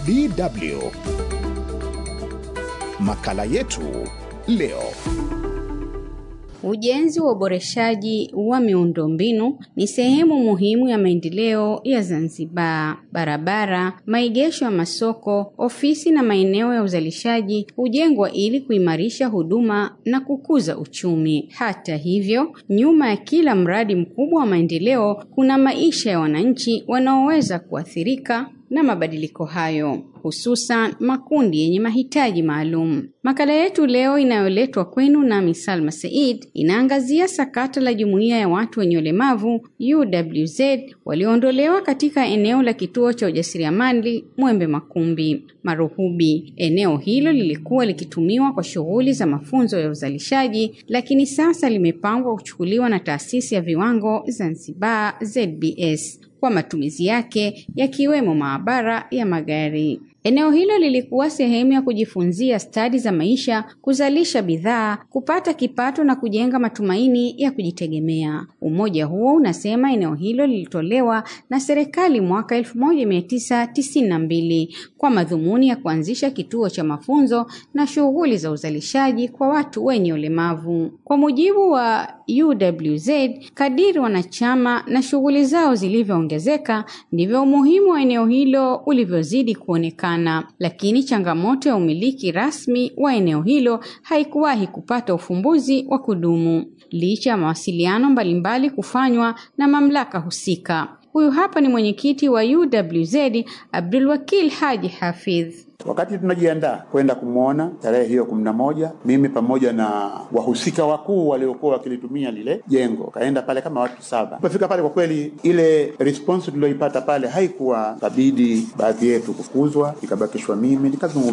DW. Makala yetu leo. Ujenzi wa uboreshaji wa miundombinu ni sehemu muhimu ya maendeleo ya Zanzibar. Barabara, maegesho ya masoko, ofisi na maeneo ya uzalishaji hujengwa ili kuimarisha huduma na kukuza uchumi. Hata hivyo, nyuma ya kila mradi mkubwa wa maendeleo kuna maisha ya wananchi wanaoweza kuathirika na mabadiliko hayo, hususan makundi yenye mahitaji maalum. Makala yetu leo inayoletwa kwenu nami Salma Said inaangazia sakata la jumuiya ya watu wenye ulemavu UWZ walioondolewa katika eneo la kituo cha ujasiriamali Mwembe Makumbi Maruhubi. Eneo hilo lilikuwa likitumiwa kwa shughuli za mafunzo ya uzalishaji, lakini sasa limepangwa kuchukuliwa na taasisi ya viwango Zanzibar ZBS kwa matumizi yake yakiwemo maabara ya magari. Eneo hilo lilikuwa sehemu ya kujifunzia stadi za maisha, kuzalisha bidhaa, kupata kipato na kujenga matumaini ya kujitegemea. Umoja huo unasema eneo hilo lilitolewa na serikali mwaka 1992 kwa madhumuni ya kuanzisha kituo cha mafunzo na shughuli za uzalishaji kwa watu wenye ulemavu. Kwa mujibu wa UWZ, kadiri wanachama na shughuli zao zilivyoongezeka, ndivyo umuhimu wa eneo hilo ulivyozidi kuonekana lakini changamoto ya umiliki rasmi wa eneo hilo haikuwahi kupata ufumbuzi wa kudumu licha ya mawasiliano mbalimbali kufanywa na mamlaka husika. Huyu hapa ni mwenyekiti wa UWZ Abdul Wakil Haji Hafidh. Wakati tunajiandaa kwenda kumwona tarehe hiyo kumi na moja, mimi pamoja na wahusika wakuu waliokuwa wakilitumia lile jengo kaenda pale kama watu saba. Tumefika pale, kwa kweli ile response tulioipata pale haikuwa, kabidi baadhi yetu kufukuzwa, ikabakishwa mimi nikazungumza